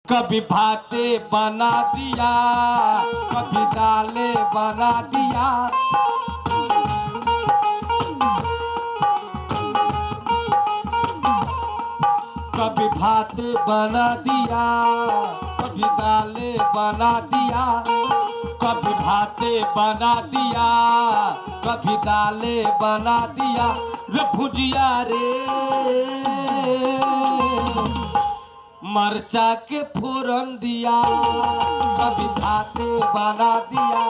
कभी भाते बना दिया कभी दाले बना दिया कभी भात बना दिया कभी दाले बना दिया कभी भाते बना दिया कभी दाले बना दिया रे भुजिया रे मरचा के फोरन दिया कभी भाते बना दिया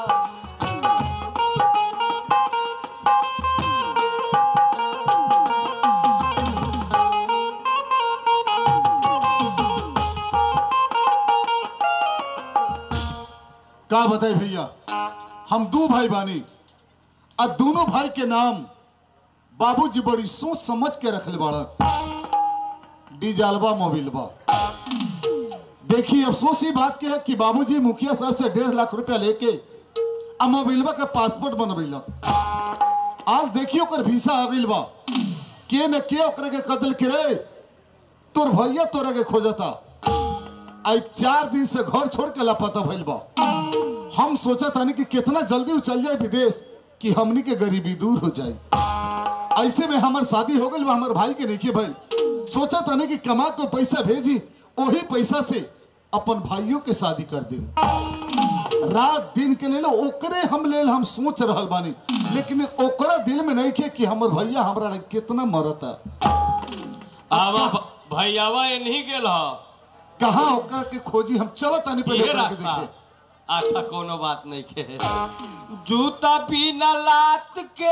का बताई भैया हम दो भाई बानी आ दोनों भाई के नाम बाबूजी बड़ी सोच समझ के रखले बाड़न डीजालबा मोबिलबा देखिए अफसोस ही बात के है कि बाबूजी मुखिया साहब से डेढ़ लाख रुपया लेके आ मोबिलबा का पासपोर्ट बनबैलक आज देखिए ओकर वीसा आ गइल बा के न के ओकरा के कत्ल करे तोर भैया तोरा के खोजता आई चार दिन से घर छोड़ के लापता भइल बा हम सोचा तानी कि कितना जल्दी उ चल जाए विदेश कि हमनी के गरीबी दूर हो जाए ऐसे में हमार शादी हो गई हमार भाई के नहीं भाई सोचा तानी कि कमा के पैसा भेजी वही पैसा से अपन भाइयों के शादी कर दी रात दिन के लेल ओकरे हम लेल हम सोच रहल बानी लेकिन ओकरा दिल में नहीं के कि हमर भैया हमरा लगे कितना मरता आवा भैयावा इन्हीं गेल ह कहाँ ओकरा के खोजी हम चलो तानी पहले ये ओकरा के रास्ता देखे अच्छा कोनो बात नहीं के जूता बिना लात के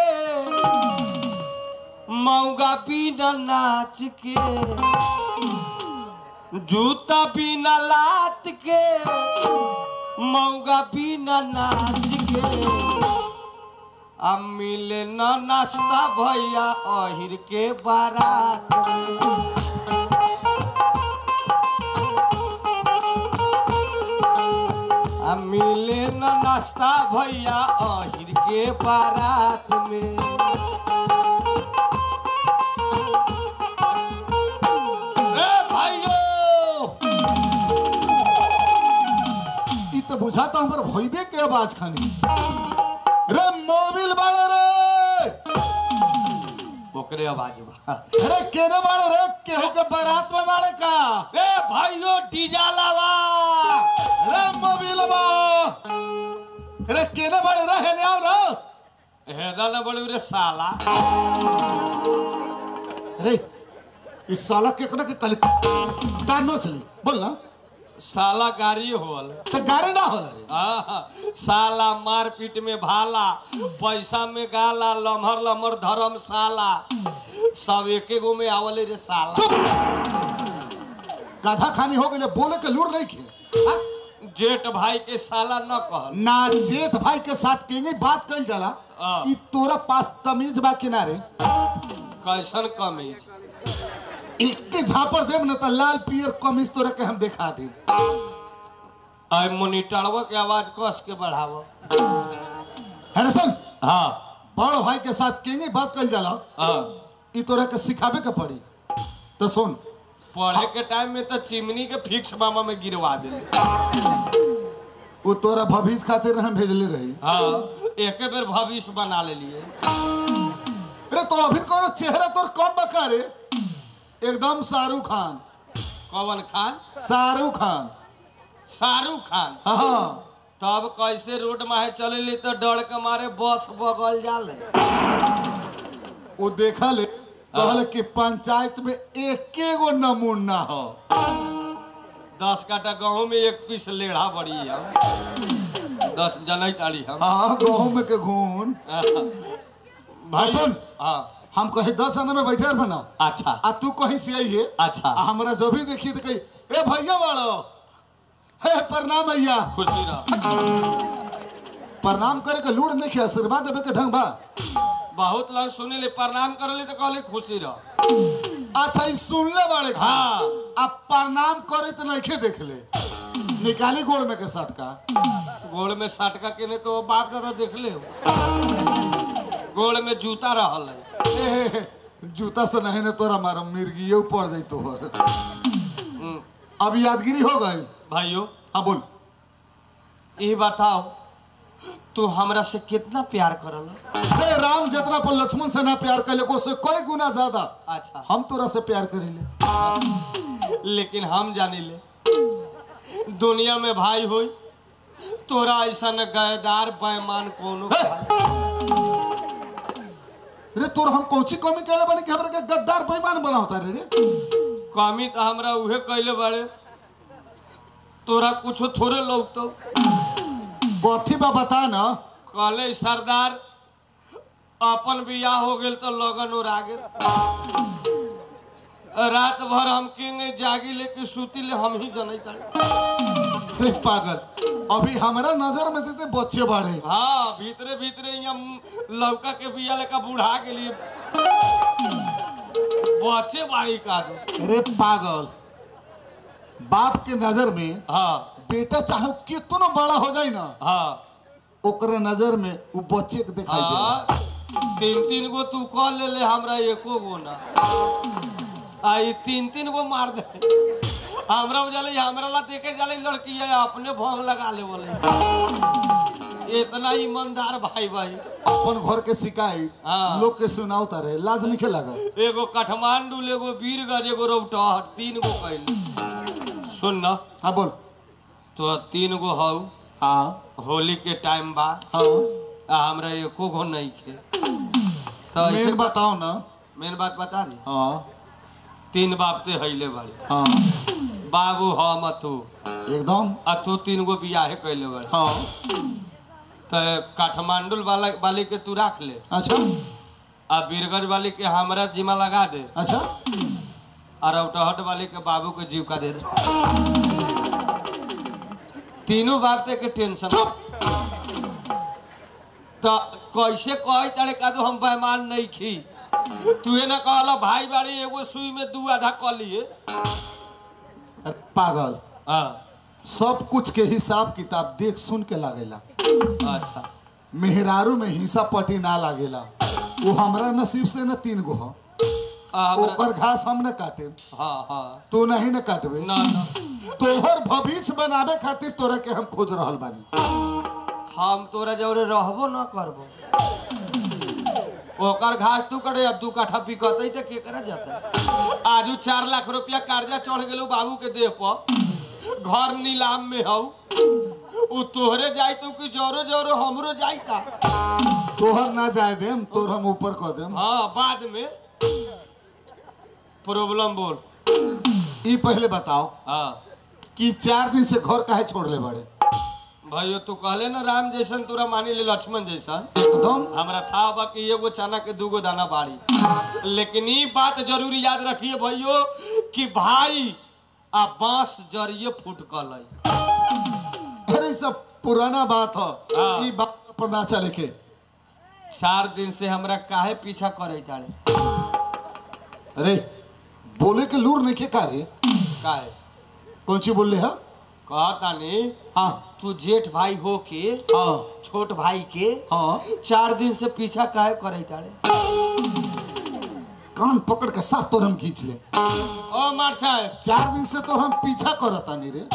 मौगा बिना नाच के जूता बिना लात के मौगा बिना नाच के अब मिले न नाश्ता भैया अहिर के बारात में आ मिले न नाश्ता भैया अहिर के बारात में ए भाइयों ई तो बुझाता हमर भइबे के आवाज खानी रे मोबिल बाड़े रे ओकरे आवाज बा अरे केने बाड़े रे केहू के बारात में बाड़े का ए भाइयों डीजा लावा रे मोबिल बा रे केने बाड़े रे हेले आओ रे हेदा न बड़ी रे साला अरे इस साला केकरा के कल कानो चली बोल ना साला गाड़ी होल तो गारे ना होला रे आहा, साला मारपीट में भाला पैसा में गाला लमहर लमहर धर्मशाला सब एके गो में आवले रे साला चुप गाधा खानी हो गई बोले के लूर नहीं खे हाँ? जेठ भाई के साला न कहल ना जेठ भाई के साथ केंगे बात कल जाला हाँ। ई तोरा पास तमीज बा किनारे कैसन कमीज एक के झापर देव न त लाल पियर कमीज तोरा के हम दिखा देब आई मोनिटरवा के आवाज कस के बढ़ावो है सुन हाँ बड़ भाई के साथ केंगे बात कल जाला हाँ ई तोरा के सिखावे के पड़ी तो सुन पढ़े के टाइम में तो चिमनी के फिक्स मामा में गिरवा दिले वो तोरा भविष्य खातिर हम भेजले रही हाँ एके बेर भविष्य बना ले लिए अरे तो अभी कोनो चेहरा तोर कम बका रे एकदम शाहरुख खान कवन खान शाहरुख खान शाहरुख खान हाँ तब कैसे रोड माहे चले ले तो डर के मारे बस बगल जाले वो देखा ले कहल कि पंचायत में एके गो नमूना हो दस काटा गेहूं में एक पीस लेढ़ा बड़ी है दस जनै ताड़ी हम हाँ गहूं में के घून भाई सुन। हाँ हम कहीं दस आना में बैठे बनाओ अच्छा आ तू कहीं से आई है अच्छा आ हमरा जो भी देखी तो कही ए भैया वालो हे प्रणाम भैया खुशी रह प्रणाम करे के लूड़ नहीं किया आशीर्वाद देवे के ढंग बा बहुत लोग सुने ले प्रणाम कर ले तो कहले खुशी रह अच्छा ई सुनले बाड़े खा हाँ अब प्रणाम करे तो नहीं देख ले निकाली गोड़ में के सटका गोड़ में सटका के ने तो बाप दादा देख ले गोड़ में जूता रहल है ए, जूता से नहीं ने तोरा मारम मिर्गियो पड़ जाई तोहर हम्म, अब यादगिरी हो गई भाइयों हाँ बोल ये बताओ तू हमरा से कितना प्यार करल अरे राम जितना पर लक्ष्मण से ना प्यार कर ले से कई गुना ज्यादा अच्छा हम तोरा से प्यार करीले लेकिन हम जानी ले दुनिया में भाई होई तोरा ऐसा न गैदार बेमान कोनो भाई। रे तोर हम कौची कमी कहले बनी कि हमरा के गद्दार बेईमान बनावता रे रे कमी तो हमरा उहे कैले बाड़े तोरा कुछो थोड़े लोग तो कथी बा बता ना कहले सरदार अपन बियाह हो गेल तो लगन और आगे रात भर हम किंग जागी लेके सूती ले हम ही जनैता हे पागल अभी हमरा नजर में देते बच्चे बाड़े हाँ भीतरे भीतरे यहाँ लौका के बिया लेका बुढ़ा गेली बच्चे बाड़ी का दो अरे पागल बाप के नजर में हाँ बेटा चाहे कितना बड़ा हो जाए ना हाँ ओकरे नजर में वो बच्चे के दिखाई दे हाँ तीन तीन गो तू कह ले ले हमरा एको गो ना आ ई तीन तीन गो मार दे हमरा उजाले हमरा ला देखे जाले लड़की है अपने भोग लगा ले बोले इतना ईमानदार भाई भाई अपन घर के शिकायत हाँ। लोग के सुनाओ तारे लाज नहीं लगा एगो काठमांडू एगो वीरगंज एगो रौटहट तीन गो कैल सुन न हाँ बोल तो तीन गो हौ हाँ होली के टाइम बा हाँ आ हमरा एको गो नहीं खे तो ऐसे मेन बताओ ना मेन बात बता दी हाँ तीन बाप ते हईले बाड़ी हाँ बाबू हम अतु एकदम आ तू तीन गो बियाहे कैले बाड़ी हाँ तो काठमांडू वाला वाली के तू राख ले अच्छा आ बीरगंज वाली के हमरा जिम्मा लगा दे अच्छा आ रौटहट वाली के बाबू के जीविका दे दे तीनों बाप ते के टेंशन चुप तो कैसे कही तारे का तो हम बेमान नहीं खी तू ना कहला भाई बाड़ी एगो सुई में दू आधा क लिए अरे पागल हाँ सब कुछ के हिसाब किताब देख सुन के लागेला अच्छा मेहरारू में हिस्सा पटी ना लागेला वो हमरा नसीब से न तीन गो ह आ, हमरा- ओकर घास हम न काटे हाँ हाँ तू नहीं न काटबे ना ना तोहर भविष्य बनावे खातिर तोरा के हम खोज रहल बानी हम तोरा जौरे रहबो न करबो ओकर घास तू करे अब दू काठा बिकतई त के करा जाता आजू चार लाख रुपया कर्जा चढ़ गेलो बाबू के देह पर घर नीलाम में हौ उ तोहरे जाई तो कि जोरो जोरो हमरो जाईता तोहर ना जाए देम तोर हम ऊपर कह देम हाँ बाद में प्रॉब्लम बोल ई पहले बताओ हाँ कि चार दिन से घर काहे छोड़ले बाड़े भाइयों तू कहले ना राम जैसन तोरा मानी ले लक्ष्मण जैसन एकदम हमरा था बा कि एगो चना के दूगो दाना बाड़ी लेकिन ई बात जरूर याद रखिए भैयो कि भाई आ बांस जरिए फुटकल है अरे ई सब पुराना बात हाँ। है ई बात पर ना चले के चार दिन से हमरा काहे पीछा करे तारे अरे बोले के लूर नहीं के का रे काहे कौन ची बोल है कहतानी हाँ तू जेठ भाई हो के हाँ छोट भाई के हाँ चार दिन से पीछा काहे करे तारे कान पकड़ के साथ तोर हम खींच ले ओ मार साहब चार दिन से तो हम पीछा करतानी रे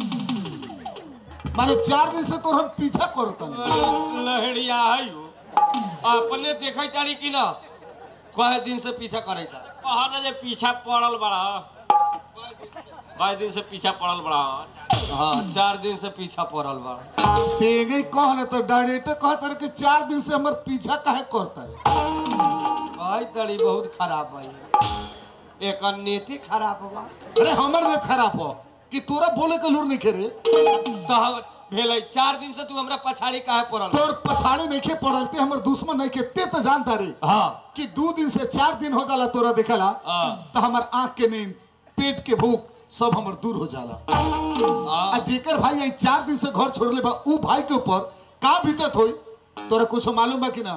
माने चार दिन से तो हम पीछा करतानी लहड़िया है यो अपने देखे तारी कि ना कहे दिन से पीछा करे तारे कहा ना जे पीछा पड़ल बड़ा कई दिन से पीछा पड़ल बड़ा हाँ चार दिन से पीछा पड़ल बा तेगे कह न तो डायरेक्ट कह तर के चार दिन से हमर पीछा काहे करता रे भाई तड़ी बहुत खराब है एक नीति खराब बा अरे हमर ने खराब हो कि तोरा बोले के लूर नहीं खेरे तो हम भेलै चार दिन से तू हमरा पछाड़ी काहे पड़ल बा? तोर पछाड़ी नहीं खे पड़लते हमर दुश्मन नहीं के ते तो जानता रे हाँ कि दो दिन से चार दिन हो जाला तोरा दिखला हाँ। तो हमर आंख के नींद पेट के भूख सब हमर दूर हो जाला आ जेकर भाई आई चार दिन से घर छोड़ले बा ऊ भाई के ऊपर का बीतत होई तोरा कुछ मालूम बा कि ना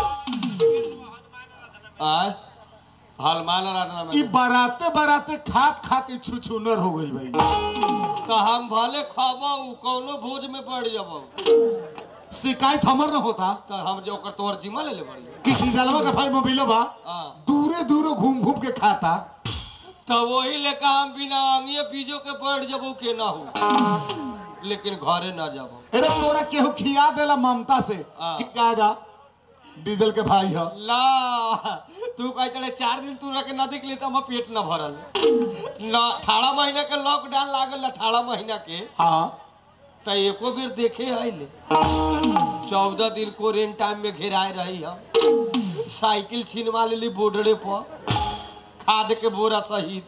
आय हलमान राजना ई में बाराते बाराते खात खाते छुछुनर हो गइल भाई तो हम भले खबो उ कौनो भोज में पड़ जबो शिकायत हमर न होता तो हम जो ओकर तोहर जिम्मा ले ले बड़ी कि डीजलवा का भाई मोबिलो बा हाँ दूरे दूरे घूम घूम के खाता तो वही लेकर हम बिना आंगिए बीजो के बैठ जबो के ना हो लेकिन घरे ना जाबो अरे तोरा केहू खिया देला ममता से हाँ। कि जा जा डीजल के भाई ह ला तू कह चले चार दिन तू रख ना देख लेता हमार पेट ना भरल ना अठारह महीना के लॉकडाउन लागल अठारह महीना के हाँ तो एको बेर देखे आइले चौदह दिन क्वारेंटाइन में घेराए रही हम साइकिल छीनवा लेली बॉर्डरे पर खाद के बोरा सहित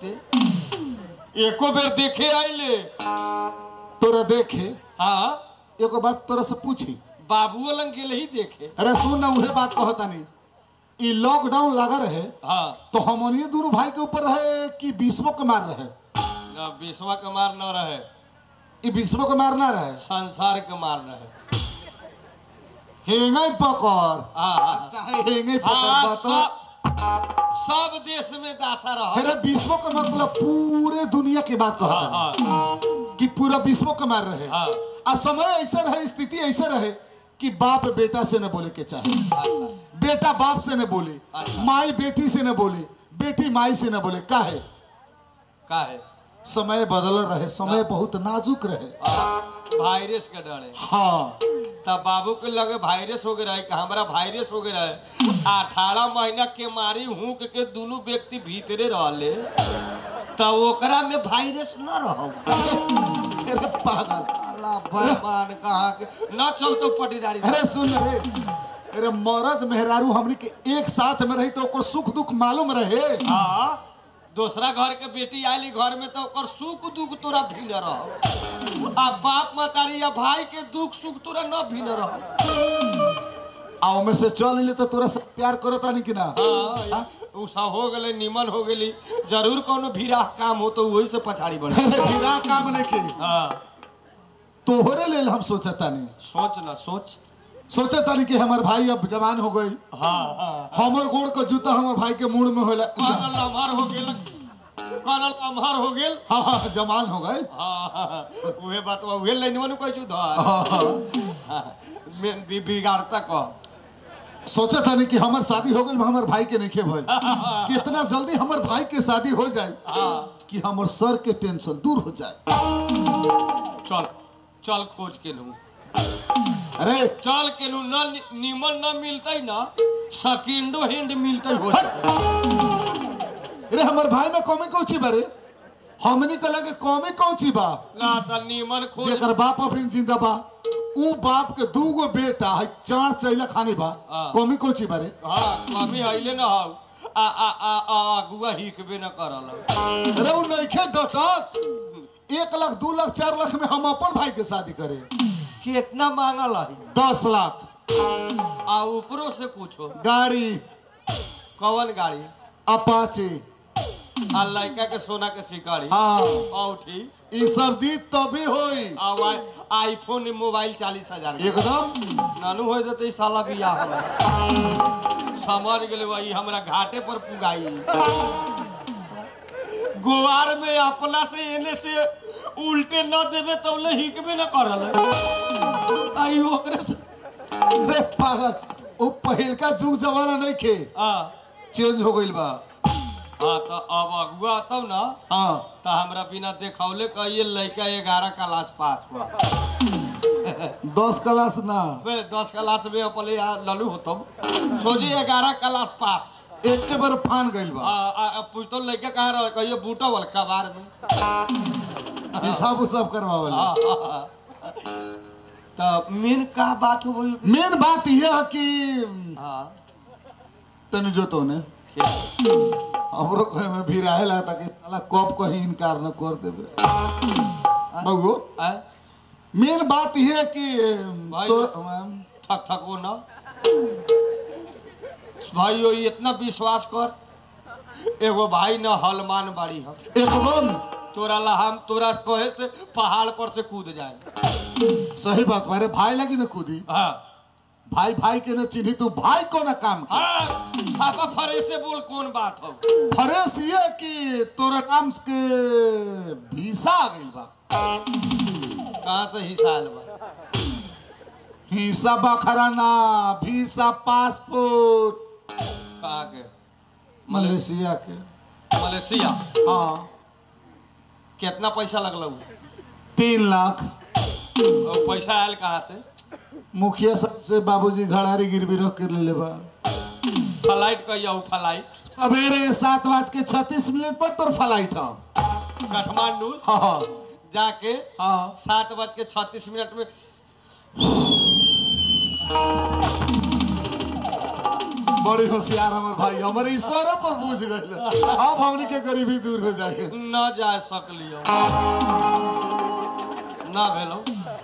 एको बेर देखे आइले तोरा देखे हाँ एगो बात तोरा से पूछी बाबुओ लंग गेल ही देखे अरे सुन ना उहे बात कहता नहीं ई लॉकडाउन लगा रहे हाँ तो हमनिए दोनों भाई के ऊपर रहे कि विश्व के मार रहे ना विश्वा के मार न रहे ई विश्व के मार ना रहे संसार के मार रहे हेंगे पकड़ हाँ हाँ चाहे हेंगे पकड़ हाँ, बात सब सब देश में दासा रहा अरे विश्व का मतलब पूरे दुनिया की बात कहता है हाँ कि पूरा विश्व के मार रहे हाँ। आ समय ऐसा रहे स्थिति ऐसा रहे कि बाप बेटा से न बोले के चाहे अच्छा बेटा बाप से न बोले अच्छा। माई बेटी से न बोले बेटी माई से न बोले का है का है समय बदल रहे समय बहुत नाजुक रहे हाँ, वायरस के डर है हाँ तब बाबू के लगे वायरस हो गया है कि हमारा वायरस हो गया है अठारह महीना के मारी हुक के दोनों व्यक्ति भीतरे रहले तब ओकरा में वायरस न रहो अरे पागल अल्लाह भगवान कहा के न चलतो पटीदारी अरे सुन रे अरे मरद मेहरारू हमनी के एक साथ में रही तो ओकर सुख दुख मालूम रहे हाँ दूसरा घर के बेटी आयली घर में तो ओकर सुख दुख तोरा भिन्न रहो आ बाप मतारी या भाई के दुख सुख तोरा न भिन्न रहो आओ में से चल ले तो तोरा से प्यार करता नहीं कि ना हाँ, उसा हो गले निमन हो गेली जरूर कोनो भीरा काम हो तो वही से पछाड़ी बढ़े अरे बिना काम नहीं की हाँ तोहरे लेल हम सोचता नहीं सोच ना सोच सोचता नहीं कि हमार भाई अब जवान हो गई हाँ हाँ हमर गोड़ का जूता हमार भाई के मुड़ में होला कानल अमहर हो गेल कानल अमहर हो गेल हाँ हाँ जवान हो गए हाँ हाँ, उहे बात बा उहे लाइनवा नु कहै छु धर हाँ, हाँ। हाँ, में बि- बिगाड़ता कह सोचता नहीं कि हमार शादी हो गई हमार भाई के नहीं भइल कितना जल्दी हमार भाई के शादी हो जाए हाँ कि हमार सर के टेंशन दूर हो जाए चल चल खोज के लू अरे चल के लू न नि- निमन न मिलतै ना सेकेंडो हैंड मिलतै हो जाए अरे हमार भाई में कमी कौन ची बारे हमनी के लगे कमी कौन ची बा ना त निमन खोज जेकर बाप अभी जिंदा बा ऊ बाप के दूगो बेटा है चार चैला खानी बा हाँ। कमी कौन ची बारे हाँ कमी हइले न हौ आ आ आ आ अगुआ हिकबे न करल अरे ऊ नइखे डटत एक लाख दू लाख चार लाख में हम अपन भाई के शादी करे कितना मांगल है दस लाख आ ऊपरो से पूछो गाड़ी कौन गाड़ी अपाचे आ लड़का के सोना के शिकारी हाँ औठी ई सब दी तभी होई आ वाई- आईफोन मोबाइल चालीस हजार के एकदम नानू हो जते साला बियाह हमरा समझ गेले वही हमरा घाटे पर पुगाई गोवार में अपना से एने से उल्टे न देवे तो ले हिकबे न करल आई ओकरे से अरे पागल वो पहिलका जुग जमाना नहीं खे आ चेंज हो गइल बा हाँ तो अब अगुआ तब ना हाँ तो हमरा बिना देखौले कहिए लड़का ग्यारह क्लास पास बा दस क्लास ना बे दस क्लास में अपने यहाँ ललू होतम सोची ग्यारह क्लास पास एक के बार फान गइल आ, बा आ, आ, पूछतो लड़का कहाँ रह कहिए बूटा वाला कबार में हिसाब उसाब करवावल हाँ, हाँ, हाँ। तो मेन का बात हो गई मेन बात यह है कि हाँ तनी जो तो ने क्या? हमरो कहे में भी रहे लगता कि साला कब कहीं इनकार न कर देबे बगो आ? मेन बात यह है कि भाई तो ठक ठक हो ना भाई यो इतना विश्वास कर एगो भाई न हलमान बाड़ी हम एकदम तोरा ला हम तोरा कहे से पहाड़ पर से कूद जाए सही बात मारे भाई लगी न कूदी हाँ भाई भाई के न चिन्ही तू भाई को न काम कर हाँ साफा फरे से बोल कौन बात हो फरेस ये कि तोरा नाम के वीसा आ गइल बा कहाँ से हिसाल बा हिस्सा बखराना वीसा पासपोर्ट कहाँ के मलेशिया के मलेशिया हाँ कितना पैसा लगल तीन लाख और पैसा आयल कहाँ से मुखिया साहब से बाबूजी घड़ारी गिरवी रख के ले बा फ्लाइट कहिया हूँ फ्लाइट सवेरे सात बज के छत्तीस मिनट पर तोर फ्लाइट है काठमांडू हाँ जाके हाँ सात बज के छत्तीस मिनट में बड़ी होशियार हमर भाई हमारे इशारा पर बुझ गए अब हमनी के गरीबी दूर हो जाए न जा सकलियो ना भेलो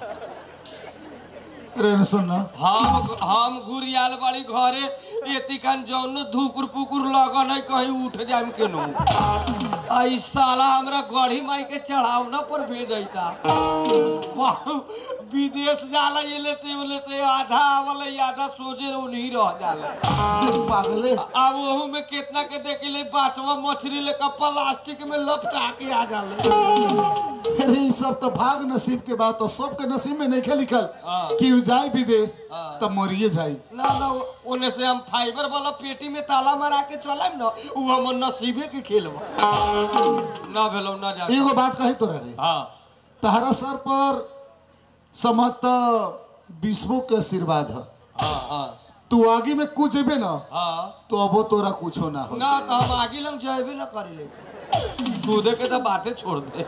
रे सुन ना हम हम घुरियाल बाड़ी घरे एती कान जौन धुकुर पुकुर लगन है कहीं उठ जाम के नु आई साला हमरा गढ़ी माई के चढ़ावना पर भेजता विदेश जाला ये ले से बोले से आधा आवल आधा सोजे उन्हीं रह जाला पागले आ ओहू में कितना के देख ले बाचवा मछली लेकर प्लास्टिक में लपटा के आ जाले अरे ई सब तो भाग नसीब के बात तो सबके नसीब में नहीं लिखल हाँ। कि उ जाए विदेश हाँ। तब मरिए जाई ना ना ओने से हम फाइबर वाला पेटी में ताला मारा के चलाम ना उ हमर नसीबे के खेल बा ना भेलो ना जा एगो बात कही तोरा रे हाँ तहरा सर पर समत विश्वों के आशीर्वाद है हाँ हाँ तू आगे में कुछ जेबे ना हाँ तो अबो तोरा कुछो ना हो ना तो हम आगे लग जाएबे ना करी ले कूदे के तो बातें छोड़ दे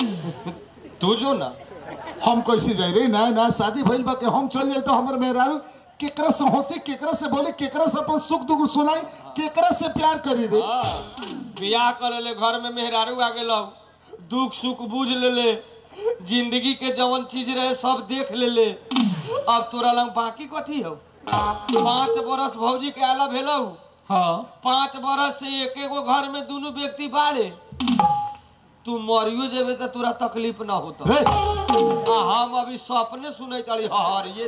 तू जो ना हम कैसे जाए रे ना ना शादी भइल बा के हम चल जाए तो हमर मेहरारू केकरा से हंसी केकरा से बोले केकरा से अपन सुख दुख सुनाई केकरा से प्यार करी रे हाँ, बियाह कर ले घर में मेहरारू आ गेलो दुख सुख बुझ ले ले जिंदगी के जवन चीज रहे सब देख ले ले अब तोरा लंग बाकी कथी हो पाँच बरस भौजी के आला भेलो हाँ पाँच बरस से एक एगो घर में दोनों व्यक्ति बाड़े तू मरियो जेबे तो तोरा तकलीफ ना होता रे आ हम अभी सपने सुने तारी हरिए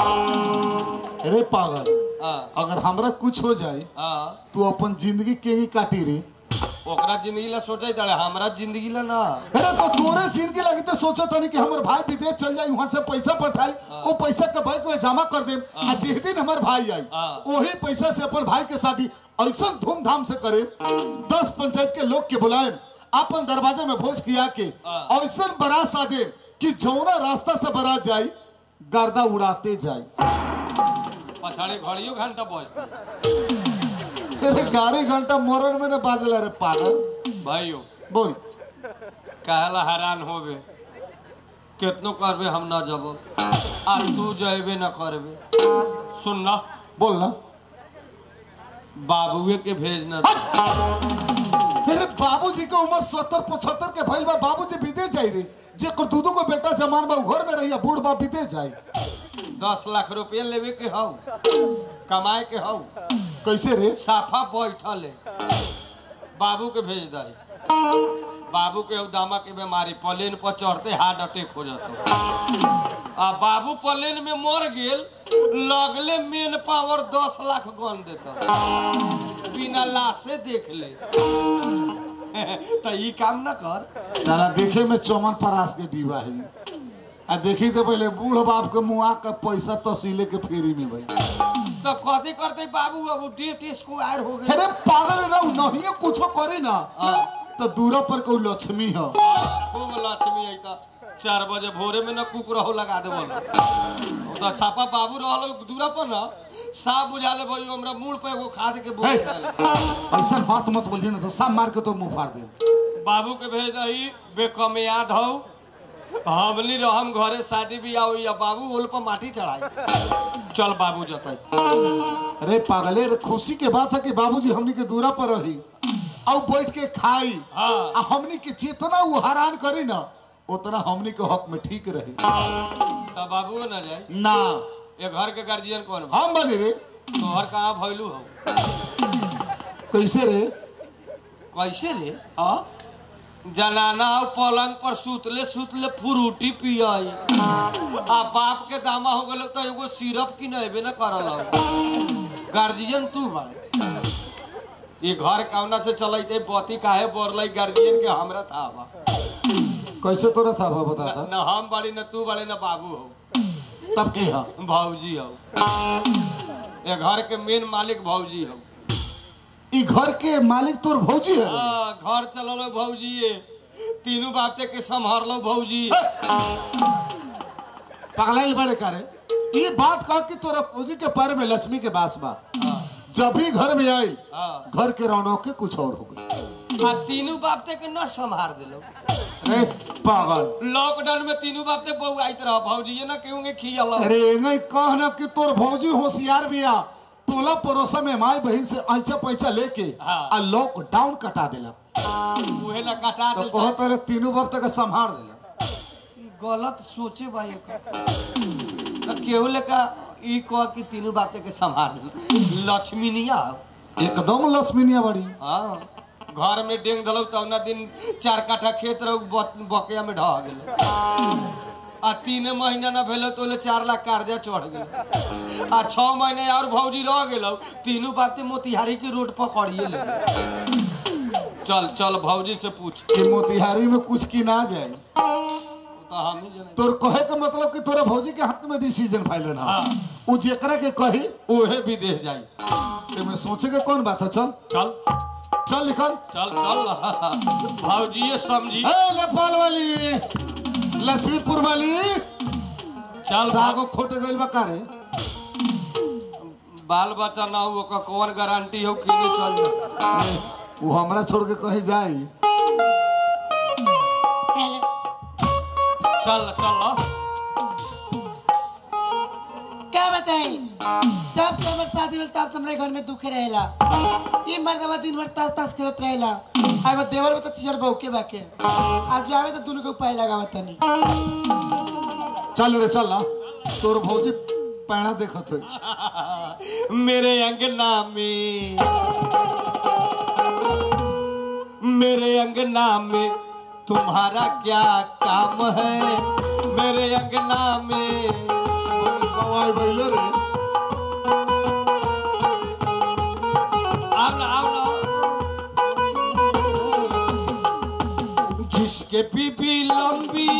जाए रे पागल हाँ अगर हमरा कुछ हो जाए हाँ तू अपन जिंदगी के ही काटी रे ओकरा जिंदगी ला सोचे तारे हमरा जिंदगी ला ना अरे तो तोरे जिंदगी लगी तो सोचा तनी कि हमर भाई विदेश चल जाई वहां से पैसा पठाई वो पैसा के बैंक में जमा कर दे आ जिस दिन हमर भाई आई हाँ। वही पैसा से अपन भाई के शादी ऐसा धूमधाम से करे दस पंचायत के लोग के बुलाए अपन दरवाजे में भोज किया के हाँ। ऐसा बारात साजे कि जौना रास्ता से बारात जाई गर्दा उड़ाते जाई पछाड़ी घड़ियो घंटा बजते अरे गाड़ी घंटा मोरन में न बाजला रे पागल भाइयों बोल कहला हैरान होबे कितनो करबे हम ना जब आ तू जेबे ना करबे सुन ना बोल ना बाबुए के भेजना अरे बाबूजी के उम्र सत्तर पचहत्तर के भइल बा बाबूजी विदेश जाई रे जेकर दूधो को बेटा जमान बा उ घर में रहिया बूढ़ बा विदेश जाई दस लाख रुपया लेवे के हौ कमाए के हौ कैसे रे साफा बैठल है बाबू के भेज दही बाबू के दामा के बीमारी प्लेन पर चढ़ते हार्ट अटैक हो जाता आ बाबू प्लेन में मर गेल लगले मेन पावर दस लाख गन देता बिना लाशे देख ले तो ई काम ना कर साला देखे में चौमन परास के दीवा है आ देखी तो पहले बूढ़ बाप के मुआ का पैसा तहसीले के फेरी में भाई तो कथी करते बाबू अब डेट स्क्वायर हो गए अरे पागल रहू नहीं कुछो करे ना हाँ तो दूरा पर कोई लक्ष्मी है खूब लक्ष्मी आई था चार बजे भोरे में न कुक रहो लगा दे बोलो तो छापा बाबू रहलो दूरा पर न साफ बुझा ले भाई हमरा मुंह पे एगो खाद के बोल हे। डाले। ऐसा बात मत बोलिए ना तो सब मार के तो मुंह फाड़ दे बाबू के भेज दही बेकम याद हो हमनी रहम घरे शादी बियाह हुई या बाबू ओल पर माटी चढ़ाई चल बाबू जतई अरे पागले रे खुशी के बात है कि बाबूजी हमनी के दूरा पर रही और बैठ के खाई हाँ। आ हमनी के जितना वो हैरान करी ना उतना हमनी के हक में ठीक रही तब बाबू न जाए ना ये घर के गार्जियन कौन बा? हम बने रे तोहर कहाँ भैलू हो कैसे रे कैसे रे आ जनाना हो पलंग पर सुतले सुतले फ्रूटी पियाई आ बाप के दामा हो गलो तो एगो सिरप की नहबे न करल हो गार्जियन तू बाड़े ये घर कौना से चलते बती काहे बोरलाई गार्जियन के हमरा था बा कैसे तोरा था बा बता था न हम बाड़ी न तू बाड़े न बाबू हो तब के हा भौजी हो ये घर के मेन मालिक भौजी हो ई घर के मालिक तोर भौजी है हाँ, घर चलल भौजी तीनों बाते के संभाल भौजी पगलाइल बड़े करे ये बात कह कि तोरा भौजी के पैर में लक्ष्मी के बास बा हाँ, जब भी घर में आई हाँ। घर के रौनक के कुछ और हो गई आ तीनों बापते के न संभाल दिलो अरे पागल लॉकडाउन में तीनों बापते बहु आई तरह भौजी ना केहू के खियल अरे एंगे कह ना कि तोर भौजी होशियार बिया टोला पड़ोसा में माई बहन से ऐचा पैसा लेके हाँ। आ लॉकडाउन कटा देला उहे ना कटा तो दिल कह तेरे तीनों बाप तक संभाल देला गलत सोचे भाई केहू लेका ई कह कि तीनों बाते के संभाल दिल लक्ष्मी निया एकदम लक्ष्मीनिया बड़ी हाँ घर में डेंग दलो तब ना दिन चार काठा खेत रहो ब- बकिया में ढह गेल आ तीन महीना ना भेलो तो ओले चार लाख कर्जा चढ़ गेल आ छह महीने और भौजी रह गेलो तीनों बातें मोतिहारी की रोड पर खड़िए ले चल चल भौजी से पूछ कि मोतिहारी में कुछ की ना जाए तो हम ही जाने तोर कहे के मतलब कि तोरा भौजी के हाथ में डिसीजन फाइल ना हाँ। उ जेकरा के कही उहे विदेश जाई ते में सोचे के कौन बात है चल चल चल निकल चल चल भौजी समझी ए नेपाल वाली लक्ष्मीपुर वाली चल सागो खोटे गइल बा कारे बाल बच्चा ना हो ओकर कौन गारंटी हो कि नहीं चल जा ए, उ हमरा छोड़ के कहीं जाई चल चल क्या बताई जब से हमर शादी भेल तब से हमरे घर में दुखे रहेला ई मर्दवा दिन भर तास तास खेलत रहेला आई वो देवर में तो चियर बहुके बाके आज जो आवे तो दोनों के उपाय लगावा तनी चल रे चल ना तोर भौजी पैणा देखत है मेरे अंगना में मेरे अंगना में तुम्हारा क्या काम है मेरे अंगना में सवाई बैले रे आओ ना आओ ना जिसके पीपी लंबी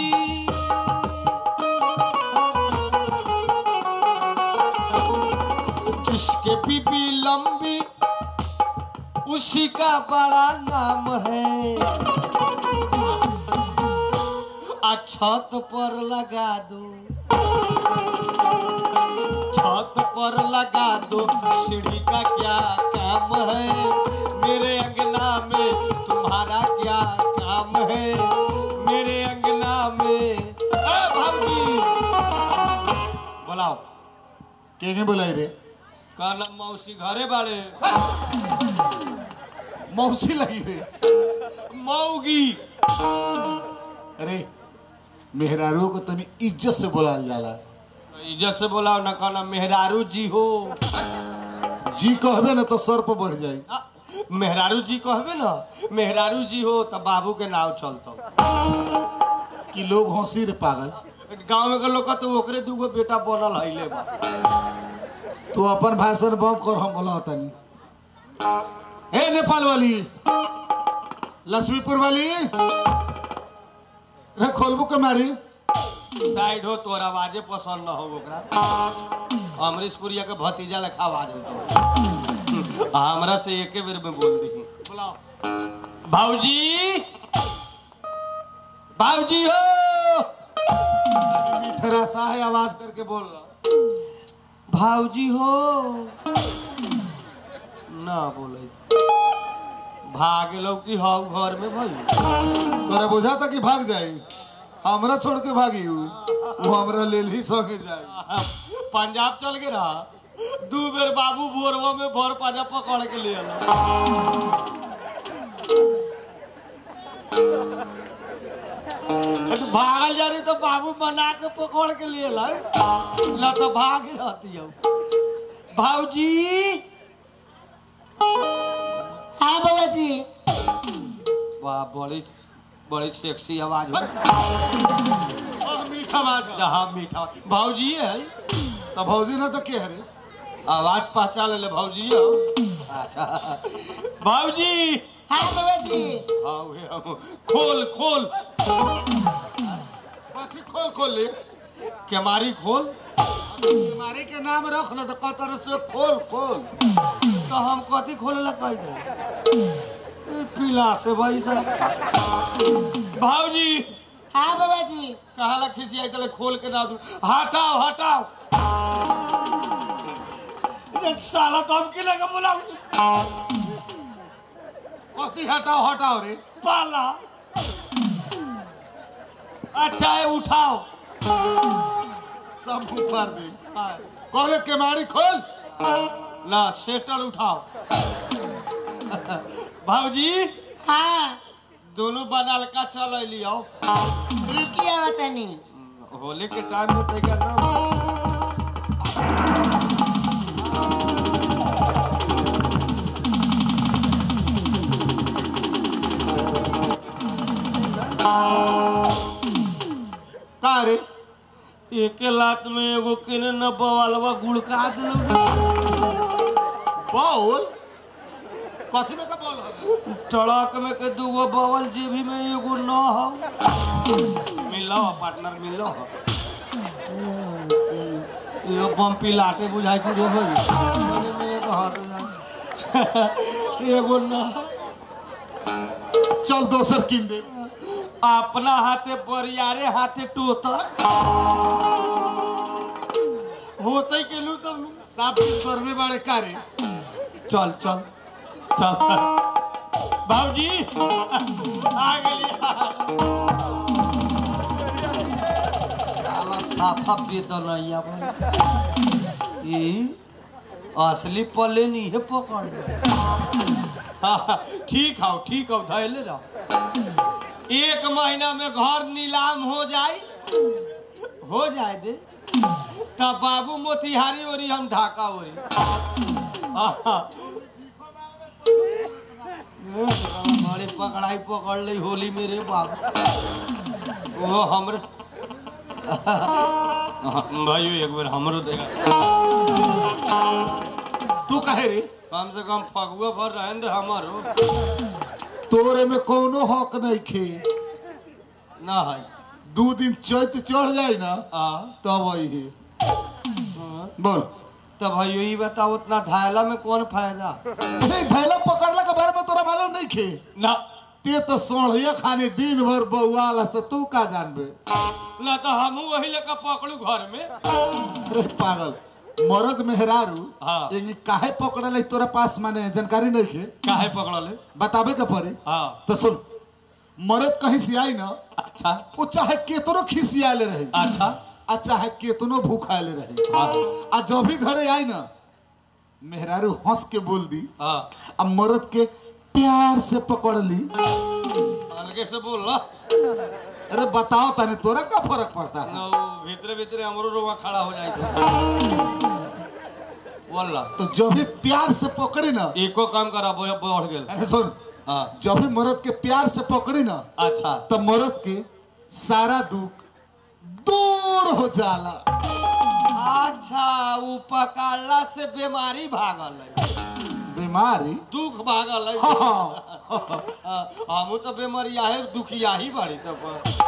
जिसके पीपी लंबी उसी का बड़ा नाम है आ छत पर लगा दो छत पर लगा दो सीढ़ी का क्या काम है मेरे अंगना में तुम्हारा क्या काम है मेरे अंगना में ए भाभी बोलाओ के के बोलाई रे कहना मौसी घरे बाड़े मौसी लगी रे मौगी अरे मेहरारू को तनी इज्जत से बोलाल जाला इज्जत से बोलाओ ना कहना मेहरारू जी हो जी कहबे ना तो सर पर बढ़ जाई आ, मेहरारू जी कहबे ना मेहरारू जी हो तब बाबू के नाव चलतो कि लोग हंसी रे पागल गाँव में के लोग तो ओकरे दूगो बेटा बनल हईले बा तू अपन भाषण बंद कर हम बोला तनी ए नेपाल वाली लक्ष्मीपुर वाली रे खोलबू के मारी साइड हो तोर आवाजे पसंद न हो ओकरा अमरीश पुरिया के भतीजा लेखा आवाज हो हमरा से एके बेर में बोल दी भाऊजी भाऊजी हो मीठरा सा है आवाज करके बोल रहा भाऊजी हो ना बोले भाग लो कि हाउ घर में भाई तोरा बुझा था कि भाग जाई हमरा छोड़ के भागी उ वो हमरा लेल ही सके जाई पंजाब चल के रहा दू बेर बाबू बोरवा में भर पाजा पकड़ के ले आला भागल जा रही तो बाबू बना के पकड़ के ले आला ना तो भाग ही रहती हो भाऊजी हाँ बाबा जी वाह बड़ी बड़ी सेक्सी आवाज हो आ, मीठा आवाज है। जहाँ मीठा भाऊजी है तो भौजी ना तो के हरे आवाज पहचान ले भाऊजी हो अच्छा भाऊजी हाँ बाबा जी हाँ उहे हम खोल खोल कथी खोल खोल ले केमारी खोल बीमारी के नाम रख ना तो कतर से खोल खोल तो हम कथी खोले ला कह दे पीला से भाई साहब भाऊजी हाँ बाबा जी कहा ला खिसी आई तले खोल के ना दू हटाओ हटाओ ये साला तो हम के लगा बुलाऊ कथी हटाओ हटाओ रे पाला अच्छा है उठाओ सब ऊपर दे हाँ। कहले केमाड़ी खोल ना सेटल उठाओ भाऊजी हाँ दोनों बनाल का चल लियो रुकिए बतानी होली के टाइम में तैयार ना का रे एके लात में एगो केने न बवालवा गुड़का दिलो बॉल कथी में का बॉल है ट्रक में के दूगो बवल जेबी में एगो न हो मिलो पार्टनर मिलो ये बम्पी लाटे बुझाई तू रे भाई में एक हाथ में। एगो न चल दोसर किन दे अपना हाथे बरियारे हाथे टोता होते के लू तब लू। साफ स्वर में बड़े का रे चल चल चल बाबूजी आ गेली साला साफा बेदनैया भाई ई असली पले नहीं है पकड़ ले। हाँ, ठीक हो ठीक हो धैले रहो एक महीना में घर नीलाम हो जाए हो जाए दे तब बाबू मोतिहारी ओरी हम ढाका ओरी हाँ। हमारे पकड़ाई पकड़ ली होली मेरे बाबू वो हमरे भाइयों एक बार हमरो देगा तू कहे रे कम से कम फगुआ भर रहन दे हमारो तोरे में कोनो हक नहीं खे ना है दू दिन चैत चढ़ जाए ना आ तब आई है बोल तब भाइयों ये बताओ उतना धायला में कौन फायदा ए, भैला पकड़ला के बारे में तोरा मालूम नहीं खे ना ते तो सोढ़िया खाने दिन भर बउआल तो तू का जानबे ना तो हमू वही लेकर पकड़ू घर में अरे पागल मरद मेहरारू हाँ। एंगी काहे पकड़ल है तोरा पास माने जानकारी नहीं खे काहे पकड़ले बताबे के पड़ी हाँ तो सुन मरद कहीं से आई ना अच्छा वो चाहे केतनो खिसियाले रहे अच्छा आ चाहे केतनो भूखाले रहे आ जब भी घरे आई ना मेहरारू हंस के बोल दी हाँ आ मरद के प्यार से पकड़ ली अलगे से बोल ला अरे बताओ तने तोरा का फर्क पड़ता है ना वो भीतरे भीतरे हमरो रोवा खड़ा हो जाए थे बोला तो जब भी प्यार से पकड़ी ना एको काम करा बढ़ बढ़ गेल अरे सुन हाँ जब भी मरद के प्यार से पकड़ी ना अच्छा तो मरद के सारा दुख दूर हो जाला अच्छा उ पकड़ला से बीमारी भागल है बीमारी दुख भागल है हाँ, हमू तो बेमरिया है दुखिया ही बड़ी तब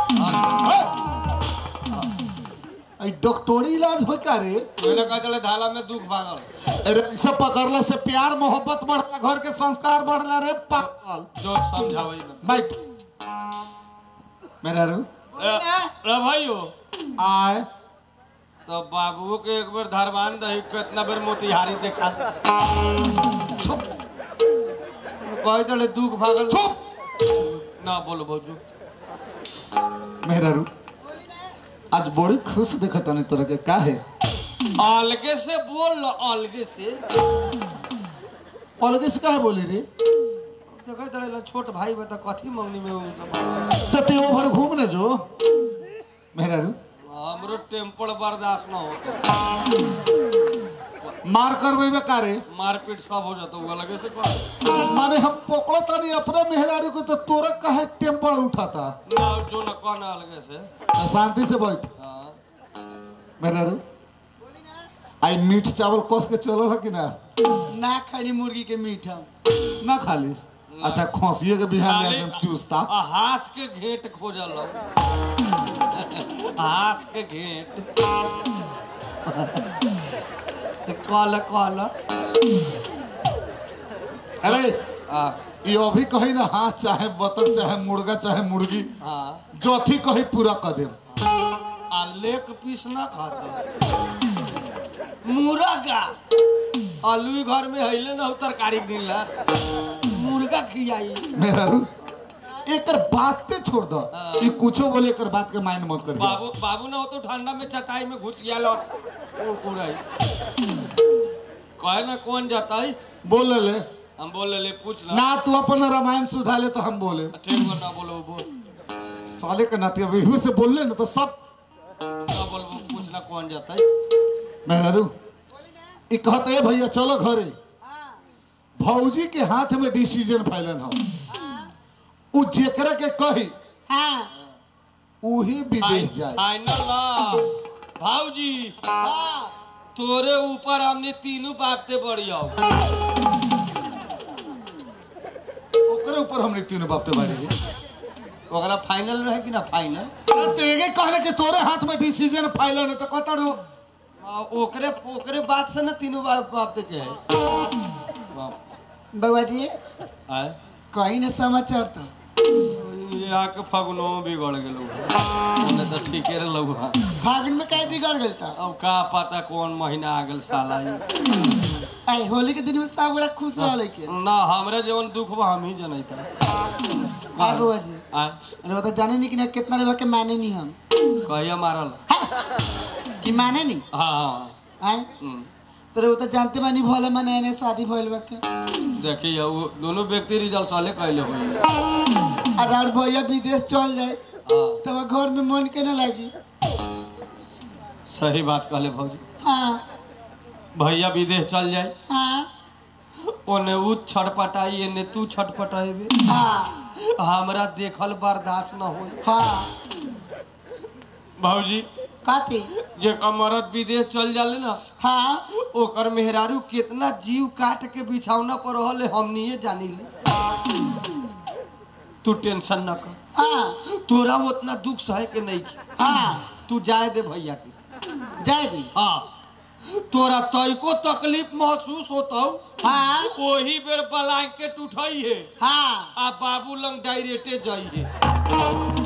ऐ डॉक्टरी इलाज हो का रे मैंने कह दिले धाला में दुख भागल अरे सब पकड़ला से प्यार मोहब्बत बढ़ला घर के संस्कार बढ़ला रे पागल जो समझावे ना बैठ मेरा रू ए, रे भाइयो आए तो बाबू के एक बार धरवान दही कितना बेर मोतिहारी देखा चुप कह दिले दुख भागल चुप ना बोलो भौजू मेरा रू आज बड़ी खुश देखत तनी तोरा के का है अलगे से बोल लो अलगे से अलगे से काहे बोली रे देखे दड़े छोट भाई बता कथी मंगनी में उ सब सती ओवर घूमने जो मेरा रू हमरो टेम्पर बर्दाश्त न होता मार करबे का रे मारपीट सब हो जाता वो अलगे से कर माने हम पकड़ो तनी अपने मेहरारू को तो तोरा काहे टेम्पर उठाता ना जो न कौन अलगे से तो शांति से बैठ हाँ मेहरारू आई मीठ चावल कस के चलो है कि ना ना खानी मुर्गी के मीठ हम ना खाली अच्छा खोसिए के बिहान खाली- एकदम चूसता आ, हास के घेट खोजल रहो। हास के घेट कल कल अरे हाँ ये अभी कही ना हाँ चाहे बतख चाहे मुर्गा चाहे मुर्गी हाँ जो अथी कही पूरा कर देम आ लेक पीस ना खाता मुर्गा आलू घर में हैले ना हो तरकारी गिनला मुर्गा खियाई मेरा रू एकर बात पे छोड़ दो ये कुछो बोले एकर बात के माइंड मत करिए बाबू बाबू ना हो तो ठंडा में चटाई में घुस गया और उड़ाई कहे ना कौन जाता है बोल ले हम बोले ले पूछ ना ना तू अपन रामायण सुधा ले तो हम बोले ठीक बा ना बोलो बोल साले के नाते अभी इधर से बोल ले ना तो सब ना बोलो पूछ ना कौन जाता है मेहरू ई कहते है भैया चलो घरे भौजी के हाथ में डिसीजन फैलन हो उ जेकरा के कही हाँ उही विदेश जाए फाइनल ना भाऊजी तोरे ऊपर हमने तीनों बापते बड़ी आओ ओकरे ऊपर हमने तीनों बाप ते बाड़ी ओकरा फाइनल रहे कि ना फाइनल तेगे कहले कि तोरे हाथ में डिसीजन फैलन है तो कतड़ो आ, ओकरे ओकरे बात से ना तीनों बाप बापते के है बाप। बउआ जी आए कहीं ना समाचार तो यहाँ के फगुनो बिगड़ गेलो नहीं तो ठीके रहलो हाँ। फागुन में कहीं बिगड़ गई था अब का पता कौन महीना आ गेल साला ये। आई होली के दिन में सब गोरा खुश रह के ना हमरे जीवन दुख बा हम ही जनैता हाँ बउआ जी आए अरे वो तो जाने नहीं कि ना कितना रेबा के माने नहीं हम कहिया मारल कि माने नहीं हाँ हाँ आए हम्म। तो वो तो जानते मानी भले मने ने शादी भइल बा के देखिए वो दोनों व्यक्ति रिजल्ट साले कैले हुए अरे और भैया विदेश चल जाए हाँ तब घर में मन के ना लगी सही बात कहले भौजी हाँ भैया विदेश चल जाए हाँ ओने ऊ छटपटाई एने तू छटपटाइबे हाँ हमरा देखल बर्दाश्त न होई हाँ भौजी काती जे मरद विदेश चल जाले ना हाँ ओकर मेहरारू कितना जीव काट के बिछौना पर रहले हमनिए जानी ले तू टेंशन न कर हाँ तोरा उतना दुख सहे के नहीं की हाँ तू जाए दे भैया के जय दी हाँ तोरा तैको तकलीफ महसूस होता हाँ वही बेर ब्लैंकेट उठाई है हाँ आ बाबू लंग डायरेक्टे जाई है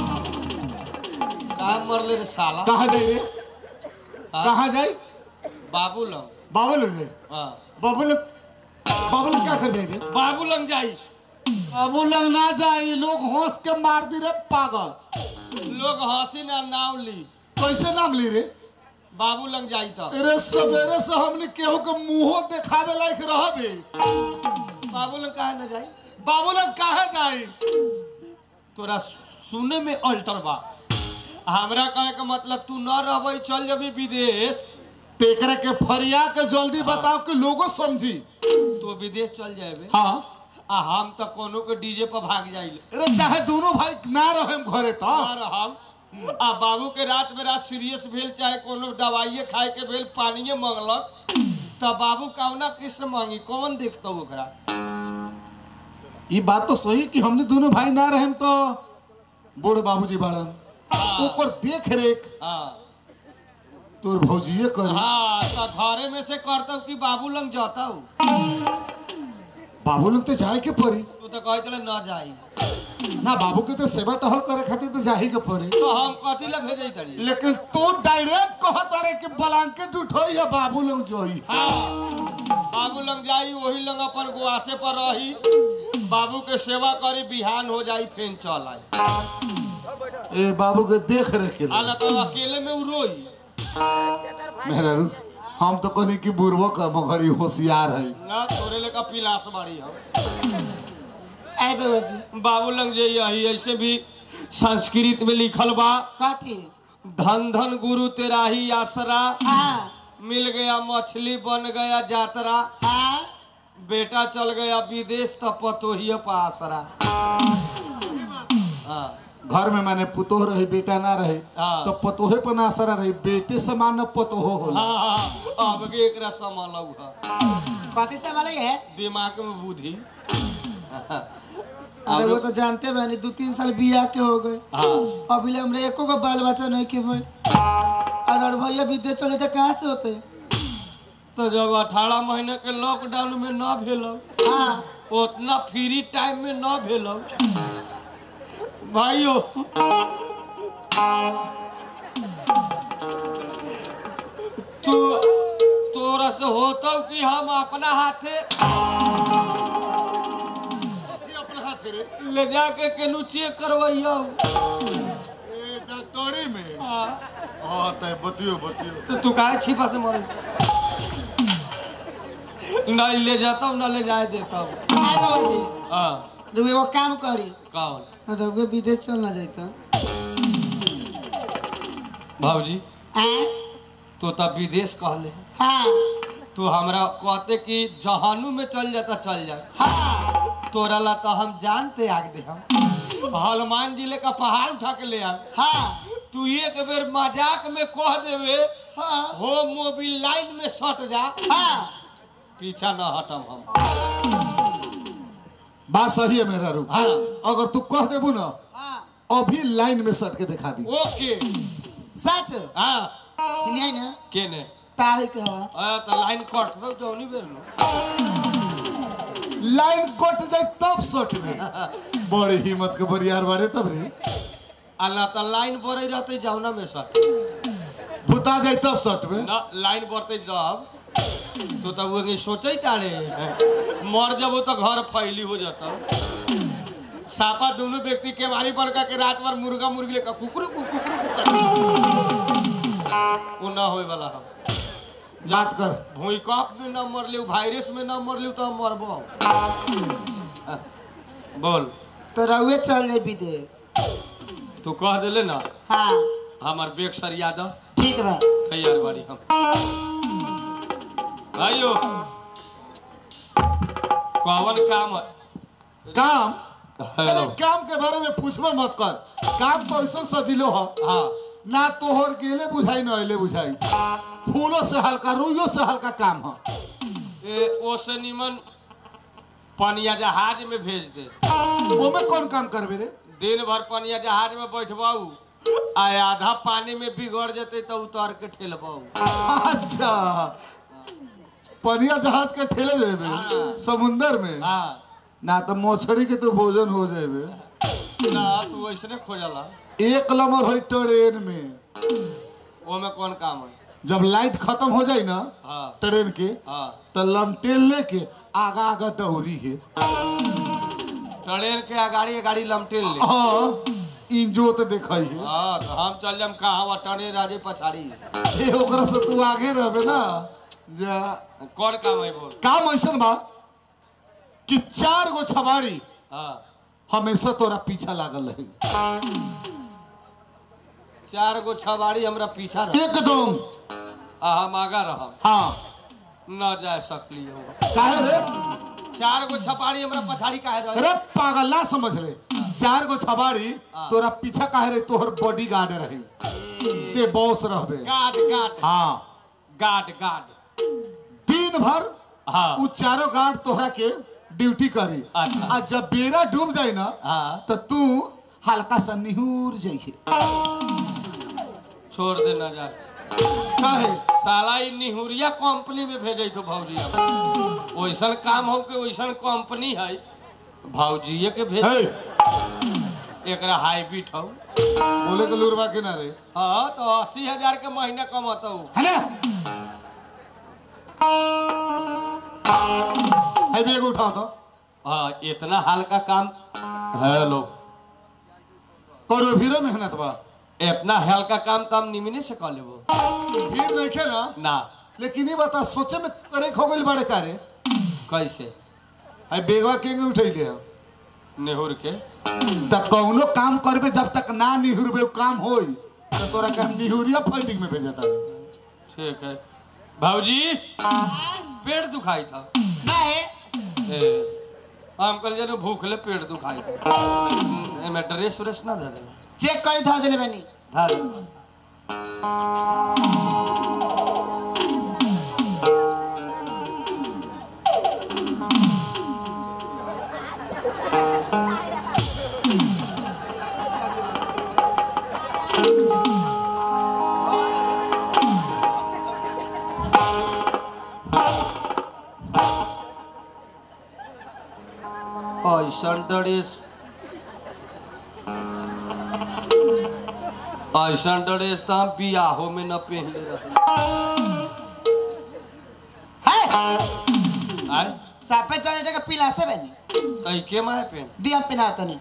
का मरले रे साला कहाँ जाए रे कहाँ जाए बाबू लंग बाबू लोग जाए हाँ बाबू लोग बाबू लोग क्या कर जाए रे बाबू लंग जाई बाबू लोग ना जाए लोग हंस के मार दी रे पागल लोग हंसी ना नाव ली कैसे नाम ली रे बाबू लंग जाई तो अरे सवेरे से हमने केहू के मुंहो देखावे लायक रह दे बाबू लंग काहे ना जाई बाबू लोग काहे जाए तोरा सुने में अल्टर बा हमरा कहे के मतलब तू न रहबे चल जबी विदेश तेकरे के फरिया के जल्दी बताओ कि लोगो समझी तो विदेश चल जाबे हाँ आ हम तो कोनो के डीजे पर भाग जाइले अरे चाहे दोनों भाई ना रहे घरे तो और हम आ बाबू के रात में रात सीरियस भेल चाहे कोनो दवाइये खाए के भेल पानिये मांगलक तब बाबू कौना कृष्ण मांगी कौन देखता ओकरा ये बात तो सही कि हमने दोनों भाई ना रहे तो बूढ़ बाबूजी बाड़न ओकर देख रेख हाँ तोर भौजिए करी हाँ तो घरे में से करता कि बाबू लंग जाता हूँ बाबू लोग तो जाए के पड़ी तू तो कहते रहे न जाई ना बाबू के तो सेवा टहल करे खातिर तो जाही के पड़ी तो हम कथी ला भेजे तड़ी लेकिन तू डायरेक्ट कहत रे कि ब्लैंकेट उठोई या बाबू लोग जोई हाँ बाबू लंग जाई वही लंग अपन गुआसे पर रही बाबू के सेवा करी बिहान हो जाई फेन चल आई ए बाबू के देख रेख के आ लिए। न तो अकेले में उ रोई मेहरा रू, हम तो कहनी कि बुढ़बो का मगरी होशियार है ना तोरे लेका पिलास बाड़ी हम आए बउआ जी बाबू लंग जे यही ऐसे भी संस्कृत में लिखल बा काती धन धन गुरु तेरा ही आसरा हाँ मिल गया मछली बन गया जातरा हाँ बेटा चल गया विदेश तो पतोहिए पर आसरा हाँ घर में मैंने पुतोह रही बेटा ना रहे हाँ। तो पतोहे पर ना असर रही बेटे समान न पतोहो होला हाँ हाँ अब के एक रस्ता मालू है काती से वाला है दिमाग में बुद्धि अरे वो तो जानते बनी दो तीन साल बिया के हो गए हाँ अभी ले हमरे एको को बाल बच्चा नहीं के भाई और और भैया विदेश चले तो कहाँ से होते तो जब अठारह महीने के लॉकडाउन में न भेल हाँ उतना फ्री टाइम में न भेल भाइयों तू तोरा से होतो कि हम अपना हाथे ये अपना हाथ रे ले जाके केनू चेक करवैया ए डॉक्टरी में हाँ तय बतियो बतियो तो तू काहे छिपा से मरे नहीं ले जाता हूँ ना ले जाए देता हूँ आए बाबा जी हाँ रुको एगो काम करी कौन रघुए विदेश चल ना जाता भाजी आए तो तब विदेश कहले हाँ तू हमरा कहते कि जहानू में चल जाता चल जाए हाँ तोरा ला तो हम जानते आग दे हम हनुमान जिले का पहाड़ उठा के ले आ हाँ तू एक बेर मजाक में कह देवे हाँ हो मोबिल लाइन में सट जा हाँ पीछा न हटम हम बात सही है मेरा रू हाँ अगर तू कह देबू ना हाँ अभी लाइन में सट के दिखा दी ओके सच हाँ नहीं आई ना के ने तारीख के हवा आ, तो लाइन कट दो जौनी बेर न लाइन कट जाए तब सट में बड़ी हिम्मत के बरियार बारे तब रे आ ना तो लाइन बढ़े रहते जौना में सट भूता जाए तब सट में ना लाइन बढ़ते जब तो तब वो सोचे तारे मर जब तो घर फैली हो जाता सापा दोनों व्यक्ति के मारी पर का के रात भर मुर्गा मुर्गी लेकर कुकुर कुकुर वो ना होए वाला हम बात कर भूकंप में ना मर लियो वायरस में ना मर लियो तो हम मरबो बोल तो रघुए चल जाए विदेश तू कह दिले ना हाँ हमार बेग सर यादव ठीक बा तैयार बाड़ी हम भाइयों कौन काम है काम अरे हेलो काम के बारे में पूछबो मत कर काम तो ऐसा सजिलो है हाँ ना तोहर गेले बुझाई ना अले बुझाई फूलों से हल्का रुइयों से हल्का काम है ए ओसे निमन पनिया जहाज में भेज दे ओमे कौन काम करबे रे दिन भर पनिया जहाज में बैठबाऊ आ आधा पानी में बिगड़ जते तो उतर के ठेलबाऊ अच्छा पनिया जहाज के ठेले देबे हाँ। समुंदर में हाँ ना तो मछली के तो भोजन हो जाबे ना तू ऐसने खोजला एक नंबर है ट्रेन में ओमे कौन काम है जब लाइट खत्म हो जाए ना हाँ ट्रेन के हाँ तो लमटेल लेके आगा आगा दौड़ी है ट्रेन के अगाड़ी अगाड़ी लमटेल ले हाँ इंजो तो देखई है हाँ तो हम चल जाम कहाँ वा ट्रेन राजे पछाड़ी ए ओकरा से तू आगे रहबे ना जा कौन काम है बोल काम ऐसन बा कि चार गो छबाड़ी हाँ हमेशा तोरा पीछा लागल रही चार गो छबाड़ी हमरा पीछा रह एकदम आ हम आगा रहम हाँ न जा सकली हो काहे रे चार गो छपाड़ी हमरा पछाड़ी काहे रह अरे पागल ना समझ ले चार गो छबाड़ी हाँ। तोरा पीछा काहे रही तोहर बॉडी गार्ड रही ते बॉस रहबे गार्ड गार्ड हाँ गार्ड गार्ड दिन भर हाँ उ चारों गार्ड तोहरा के ड्यूटी करी अच्छा। आ जब बेरा डूब जाए ना हाँ तो तू हल्का सा निहुर जाइए छोड़ दे न जा काहे साला ई निहुरिया कंपनी में भेजे तो भौजी वैसन काम हो के वैसन कंपनी है भौजीए के भेज हे एकरा हाईब्रिड हो बोले के लुरवा के ना रे हाँ तो अस्सी हजार के महीना कमाता हूँ है ना है बेग उठाओ तो हाँ इतना हल्का काम हेलो करो भीरो मेहनत बा इतना हल्का काम तो हम निमिने से कर लेबो भीड़ नहीं खेला ना लेकिन ये बता सोचे में करे खो गइल बड़े कारे कैसे है बेगवा केंगे उठैले हो नेहुर के त कौनो काम करबे जब तक ना निहुरबे उ काम होई तो तोरा का निहुरिया फंडिंग में भेजता ठीक है भाजी पेट दुखाई था नहीं ए, हम कल जन भूखले पेट दुखाई था एमे ड्रेस व्रेस ना दे देना चेक करी था दिले बनी धा दे ऐसा ड्रेस ऐसा ड्रेस तो हम बियाहो में न पहन ले रहे आय साफे चढ़े का पिला से बनी तई के माहे पहन दिया पिना तनी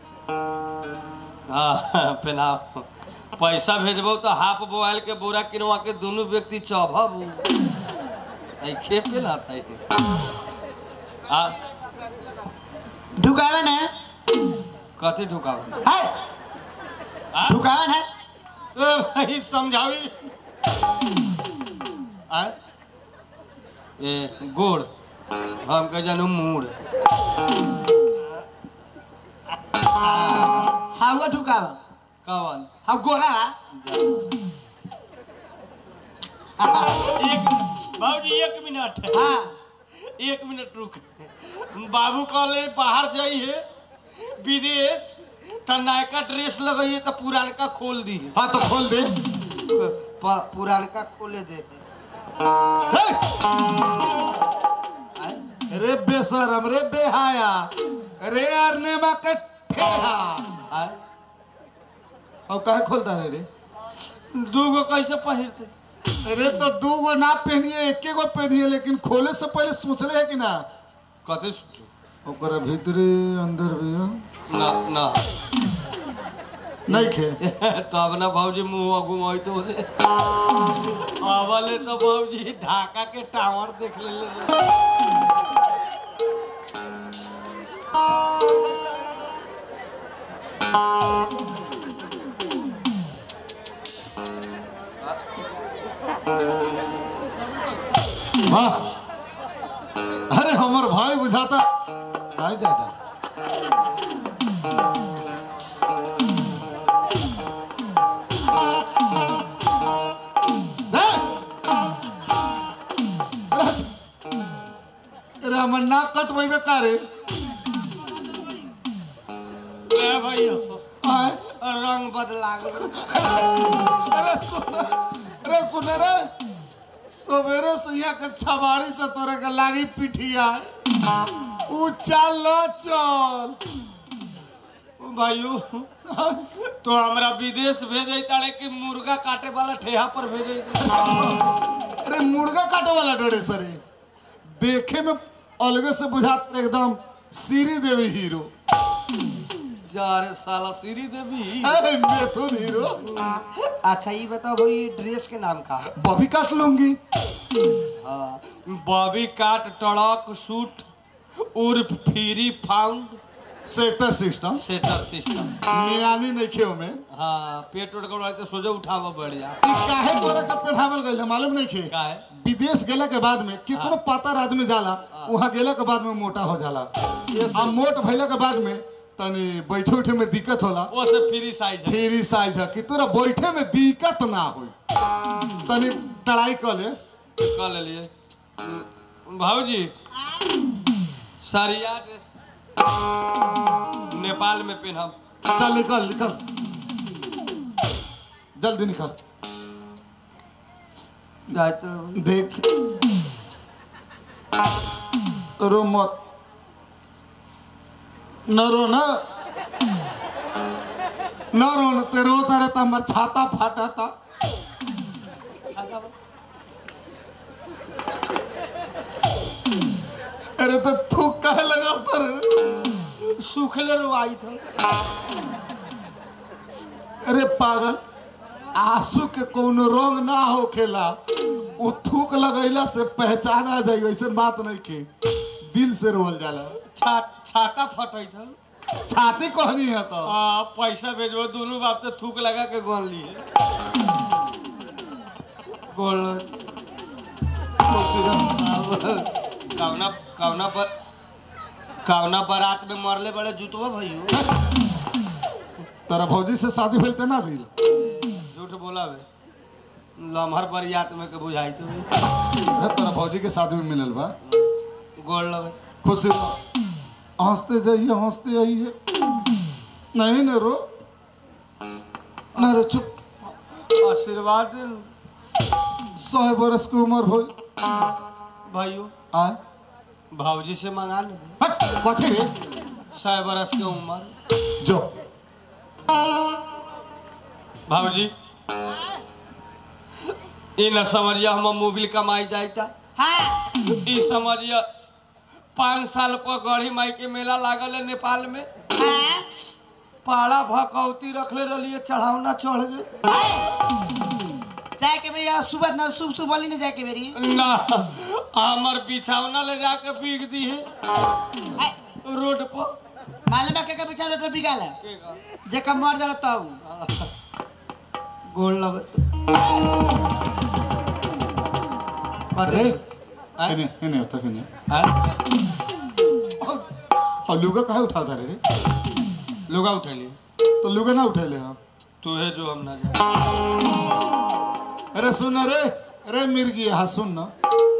हाँ पहनाओ पैसा भेजबो तो हाफ बोआल के बोरा किनवा के दोनों व्यक्ति चौभब ऐ खे पे लाता है आ ढुकावन है कथी ढुकावा है आ? ढुकावन है ए भाई समझावी आ ए गोड़ हम कह जानू मूड़ हाउआ ढुकावन कवन हाउ गोरा एक बाबूजी एक मिनट हाँ एक मिनट रुक बाबू कहले बाहर जाइए विदेश त नयका ड्रेस लगाइए तो पुरानका खोल दी हाँ तो खोल दे पुरानका खोले दे हे! रे बेशरम रे बेहाया रे अरनेमा के ठेहा आय और काहे खोलता रे रे दूगो कैसे पहिरते अरे तो दू गो ना पहनिए एके गो पहनिए लेकिन खोले से पहले सोचले है कि ना कते सोचो ओकरा भीतरे अंदर भी हो। ना ना नहीं खे तब ना भाऊजी मुंह घुमाई तो बोले अबले तो भाऊजी ढाका के टावर देख ले ले वाह अरे हमर भाई बुझाता आ जा जा हे! अरे अरे हमर नाक कटबेबे का रे ए भैया आय रंग बदला गेल। अरे सुन अरे सुन रे सवेरे से यहाँ के छबाड़ी से तोरे के लागी पिठिया ऊ चल चल भाइयों तो हमरा विदेश भेजे तारे कि मुर्गा काटे वाला ठेहा पर भेजे अरे मुर्गा काटे वाला डरे सरे देखे में अलगे से बुझात एकदम सीरी देवी हीरो जा रे साला श्री देवी अरे मिथुन हीरो अच्छा ये बताओ भाई ड्रेस के नाम का बॉबी काट लूंगी हाँ बॉबी काट टड़क सूट उर्फ free found sector system setter system मियानी नहीं खेव में हाँ पेट उठ कर तो सोझे उठावा बढ़िया ई काहे तोरा के पहनावल गइल है, मालूम नहीं खे का है विदेश गेला के बाद में कितनो पातर आदमी जाला वहाँ गेला के बाद में मोटा हो जाला आ मोट भइला के बाद में तनी बैठे उठे में दिक्कत होला वो से फ्री साइज है फिर ई साइज है कि तोरा बैठे में दिक्कत ना होई तनी टड़ाई कर ले कर ले लिए भाऊजी सरिया ड्रेस नेपाल में पहनब चल निकल निकल जल्दी निकल जाते देख रो मत न रो न न रो न ते रोता रहता हमार छाता फाटा था अरे तो थूक काहे लगाता रे सूखले रुआई था अरे पागल आंसू के कोनो रंग ना होखेला उ थूक लगैला से पहचान आ जाई ऐसे बात नहीं के दिल से रोल जाला छा, छाता फटै था छाती कहनी है तो आ, पैसा भेजबो दोनों बाप तो थूक लगा के गोल लिए गोल कवना कवना पर कवना बारात में मरले बड़े जुतवा भैयो तेरा भौजी से शादी भेल ते ना दिल झूठ बोला बे लम्हर बरियात में के बुझाई तो बे। अरे तेरा भौजी के शादी में मिलल बा गोल लगे खुशी रहो। हंसते जाइए हंसते आइए नहीं न रो ना रो चुप आशीर्वाद दे सौ बरस की उम्र हो भाइयों आए भाऊजी से मंगा ले हट कथी रे सौ बरस के उम्र जो भाजी ई न समझिया हम मोबिल कमाई जाता हाँ ई समझिया पाँच साल पर गढ़ी माई के मेला लागल है नेपाल में हाँ पाड़ा भकौती रखले रहिए चढ़ावना चढ़ गए जाए के बेरी सुबह न शुभ शुभ बोली न जाए के बेरी ना हमर बिछावना ले जाके बीग दी है आय, रोड पर मालूम है के के बिचार पे बिगाल है जेका मर जाला तब गोल लगत अरे आय? इन्हें इन्हें होता कि नहीं हैं? और लुगा काहे उठाता रे लुगा उठैली तो लुगा ना उठेले हम तू है जो हम ना जाने अरे सुन रे अरे मिर्गी हाँ सुन ना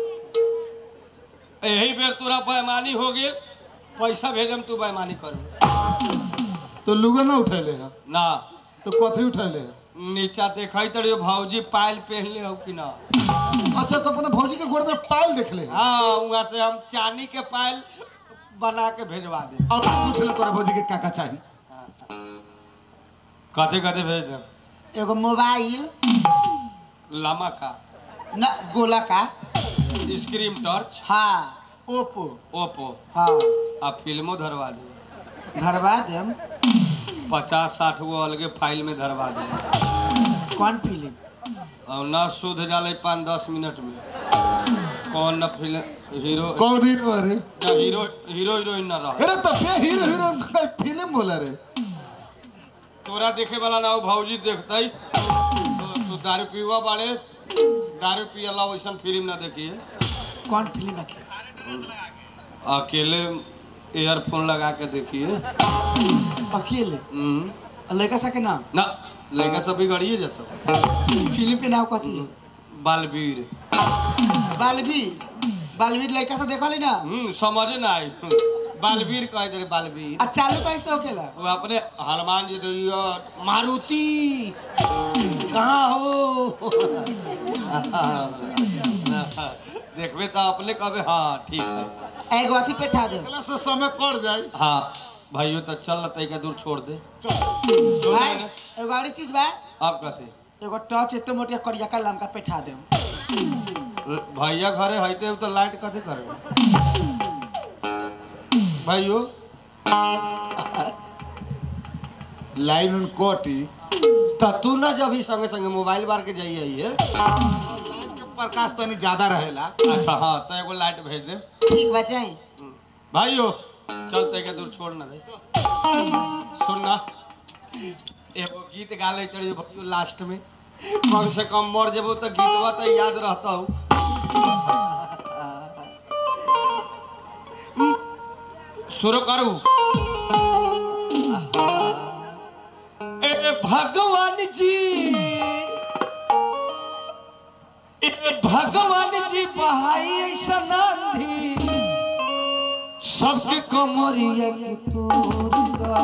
यही बेर तोरा बेईमानी हो गेल पैसा भेजम तू बेईमानी कर तो लुगा ना उठेले हम ना तो कथी उठेले हम नीचा देखई तड़ियो भौजी पायल पहनले हो कि ना अच्छा तो अपने भौजी के गोड़ में पायल देख ले हाँ वहाँ से हम चांदी के पायल बना के भेजवा दे अब पूछ ले तोरा भौजी के का का चाहिए कथे कथे भेज दे एगो मोबाइल लामा का न गोला का स्क्रीन टच हाँ ओप्पो ओप्पो हाँ आ फिल्मो धरवा दे धरवा देम पचास साठ गो अलगे फाइल में धरवा दे कौन फिल्म और न शुद्ध जाले पाँच दस मिनट में कौन न फिल्म हीरो कौन हीरो अरे न हीरो हीरो हीरोइन न रह अरे तो फे हीरो हीरो फिल्म बोला रे तोरा देखे वाला ना हो भौजी देखते तो, तो दारू पीवा बाड़े दारू पियला वैसन फिल्म ना देखिए कौन फिल्म है अकेले ईयरफोन लगा के देखिए अकेले हम्म। लड़का सा के नाम ना लड़का सब बिगड़िए जाता फिल्म के नाम कथी है बालवीर बालवीर बालवीर लड़का सा देखा ली ना हम्म समझे ना आई बालवीर कह दे बालवीर आ चालू कैसे होखेला वो अपने हनुमान जी दैया मारुति कहाँ हो देखबे तो अपने कहे हाँ ठीक है एगो अथी पे ठा दे अगला से समय कट जाए हाँ भाइयों तो चल तैका दूर छोड़ दे चल सुन भाई ले ना। एगो और चीज बा अब कथे एगो टच एते मोटिया करिया का लमका पे ठा देम भैया घरे हईते तो लाइट कथे करे भाइयों लाइन उन कोटी तो तू ना जब ही संगे संगे मोबाइल बार के जाइए है प्रकाश तनी ज्यादा रहेला अच्छा हाँ तो एगो लाइट भेज दे ठीक बा जाई भाइयों चल तैका दूर छोड़ ना दे सुन ना एगो गीत गा ले तड़ी भाइयों लास्ट में कम से कम मर जेबो तो गीतवा तो याद रहता हूँ शुरू करू ए भगवान जी ए भगवान जी बहाई ऐसा नांधी सबके कमरिया के तोड़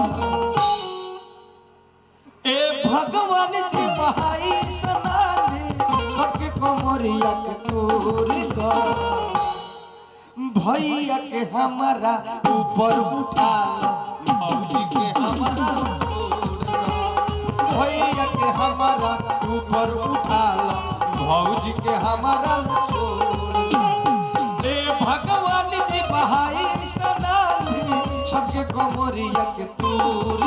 ए भगवान जी बहाई ऐसा नांधी सबके कमरिया के तोड़ भैया के हमारा ऊपर उठा भौजी के हमारा भैया के हमारा ऊपर उठा भौजी के हमारा छोड़ ए भगवान जी बहाई सनामी सबके कमरिया के तूर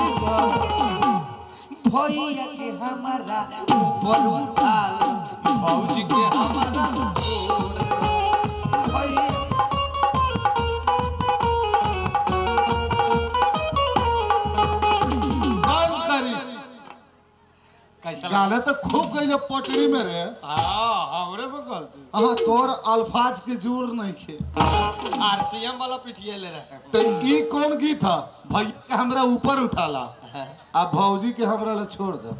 भैया के हमारा ऊपर उठा भौजी के हमारा छोड़ भैया बाल करी कैसा लगा? गाना तो खूब गई पटरी में रे हाँ हमरे में गलती हाँ तोर अल्फाज के जोर नहीं खे आरसीएम वाला पिटिए ले रहे तो ई कौन गीत था भैया के हमरा ऊपर उठाला हैं आ भौजी के हमरा ला छोड़ दो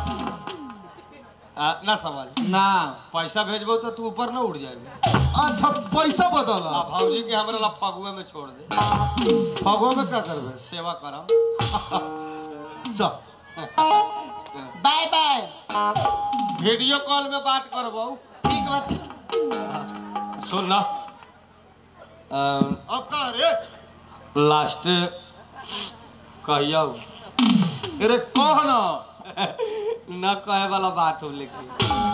आ, ना समझ ना पैसा भेजबो तो तू ऊपर ना उड़ जाएगा अच्छा पैसा बदला आ भौजी के हमरा ला फगुए में छोड़ दे भगवा में क्या करबे सेवा करम चल बाय बाय वीडियो कॉल में बात करबो ठीक बा सुन ना अब का रे लास्ट कहियो अरे कह ना न कहे वाला बात हो लेकिन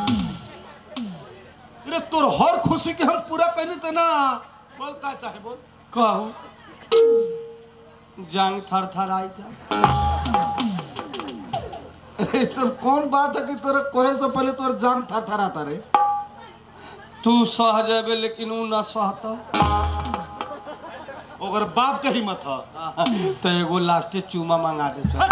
अरे तोर हर खुशी के हम पूरा करनी तो ना बोल का चाहे बोल कहू जांग थर थर आई था अरे सब कौन बात है कि तोरा कहे से पहले तोर जान थर थर आता रे तू सह जेबे लेकिन ऊ न सहता ओकर बाप के हिम्मत है तो एगो लास्टे चूमा मंगा दे चल।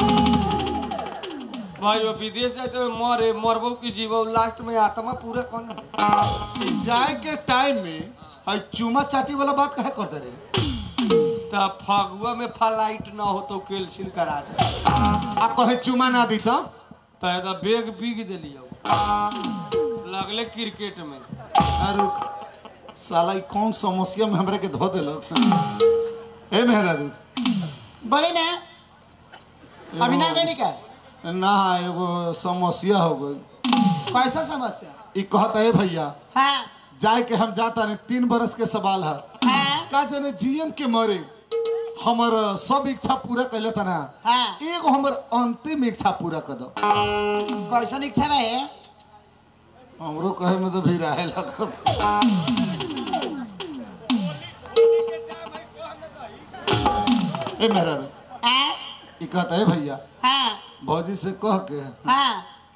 भाई वो विदेश जाए तो मरे मरबो की जीवो लास्ट में आत्मा पूरा कौन है जाए के टाइम में आई चूमा चाटी वाला बात कहे करते रे तो फगुआ में फ्लाइट ना हो तो कैंसिल करा दे आ कहे चूमा ना दी तो तो एदा बैग बिग दिलियो लगले क्रिकेट में अरे साला ई कौन समस्या में हमरा के धो देलक ए मेहरा रे बोली ना अभी ना गई का ना एगो समस्या हो गई कैसा समस्या ई कहता है भैया हाँ जाए के हम जाता नहीं तीन बरस के सवाल है हाँ का जाने जीएम के मरे हमर सब इच्छा पूरा कैले था ना हाँ एगो हमर अंतिम इच्छा पूरा कर दो कैसन इच्छा बा है हमरो कहे में तो भी रहे लगत ए मेरा रे हाँ ई कहता है भैया हाँ भौजी से कह के हाँ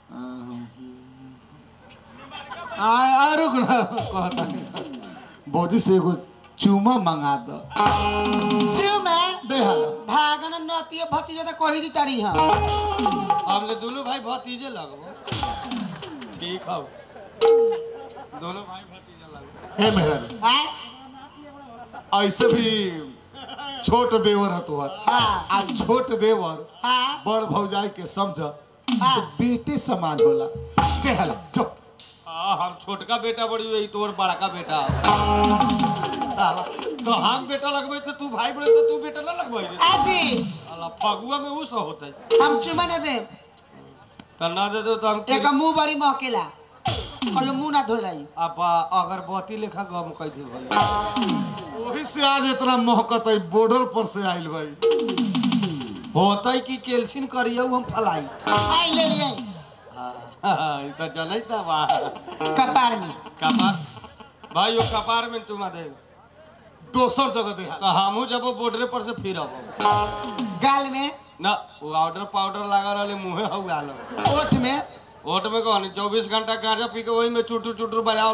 आ आ रुक ना कहता नहीं भौजी से एगो चूमा मंगा दो चुमा दे हालो भागन नतियो भतीजो तो कही दी तारी हम हमने दोनों भाई भतीजे लगबो ठीक हो दोनों भाई भतीजे लगबो हे मेरा रे हाँ ऐसे भी छोट देवर है तुहर हाँ आ छोट देवर हाँ बड़ भौजाई के समझ हाँ बेटे समान होला के हाल चुप हाँ हम छोटका बेटा बड़ी हुई तोर बड़का बेटा हो। साला तो हम बेटा लगबे तो तू भाई बड़े तो तू बेटा ना लगबे रे आजी साला फगुआ में ऊ सब होता हम चुमा न दे तो ना दे दो तो हम एक मुंह बड़ी महकेला और मुंह ना धोलाई अब अगरबत्ती लेखा गम कह दे भाई वही से आज इतना मोहकत है बॉर्डर पर से आइल भाई होता कि कैल्सिन करियो हम फलाई आई ले लिए ई तो जनै था बा कपार में कपार भाई वो कपार में तुम दे दोसर जगह दे हाल तो हमहू जब बॉर्डर पर से फिर अब गाल में ना वो पाउडर पाउडर लगा रहे मुँहे हो गल ओठ में ओट में कौन चौबीस घंटा गांजा पी के वही में चुटू चुटू बजाओ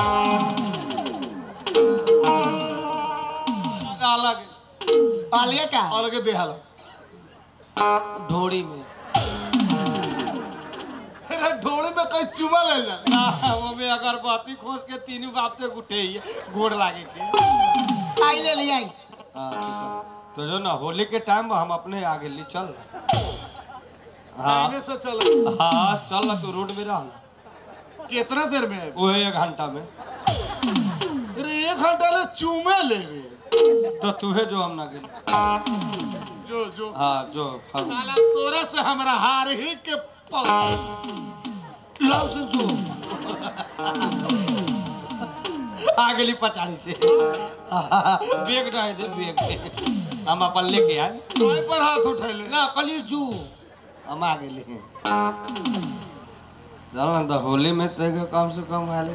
अलग अलगे का अलगे दे हाल ढोड़ी में अरे ढोड़ी में कहीं चुमा ले जा ना वो में अगरबत्ती खोस के तीनों बाप ते उठे ही गोड़ लागे के आई ले लिए आई हाँ, तो चल। तो जो ना होली के टाइम हम अपने आगे ले चल हाँ आगे से चल हाँ चल ना तू रोड में रह कितना देर में आए वो एक घंटा में अरे एक घंटा ले चूमे ले रे तो तुहे जो हम ना गेल जो जो हाँ जो हाँ। साला तोरा से हमरा हार ही के पल लव से जो आ गेली पचाड़ी से बेग रहे दे बेग दे हम अपन लेके आए कोई पर हाथ उठैले ना कली जू हम आ गेली चल ना तो होली में ते के कम से कम हाले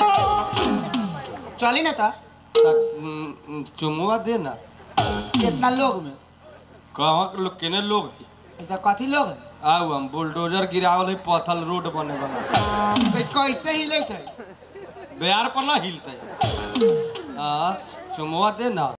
चली ना था चुमुआ दे ना कितना लोग में कहाँ के लोग केने लोग हैं? ऐसा कथी लोग है आउ हम बुलडोजर गिरावल है पथल रोड बने वाला तो कैसे हिले थे बिहार पर ना हिलते हाँ चुमुआ दे ना